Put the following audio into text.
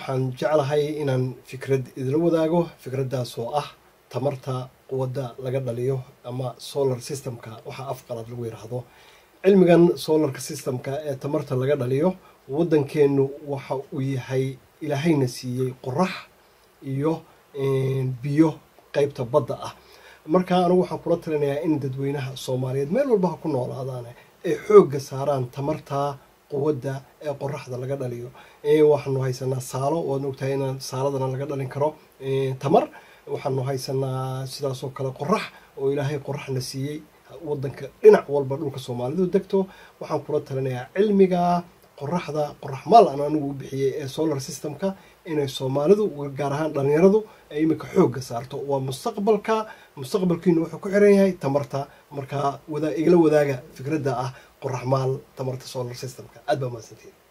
waxaan jeclahay inaan fikrad idila wadaago fikraddaas oo ah tamarta quwadda laga dhaliyo ama solar systemka waxaa afqalaad lagu yidhaahdo cilmigan solarka systemka ee tamarta laga dhaliyo waddankeennu waxa uu yahay ilaahayna siiyey qorax iyo biyo qeybta badda ah marka anigu waxaan kula talinayaa in dadweynaha soomaaliyeed meel walba ha ku noolaadaane ay xoogga saaraan tamarta quwadda ee qoraxda laga dhaliyo waxaanu haysanaa saalo waadna ogtahay in saaladana laga dhalin karo tamar waxaanu haysanaa sidaasoo kale qorax oo ilaahay qoraxna siiyey wadanka dhinac walba dhulka soomaalidu degto waxaan kula talinayaa cilmiga qoraxda qorax maal aan anigu u bixiyey ee solar systemka inay soomaalidu gaar ahaan dhalinyaradu ay imika xoogga saarto waa mustaqbalka mustaqbalkiinu wuxuu ku xiran yahay tamarta markaa igala wadaaga fikradda ah qorax maal tamarta solar systemka aad baa mahadsantiin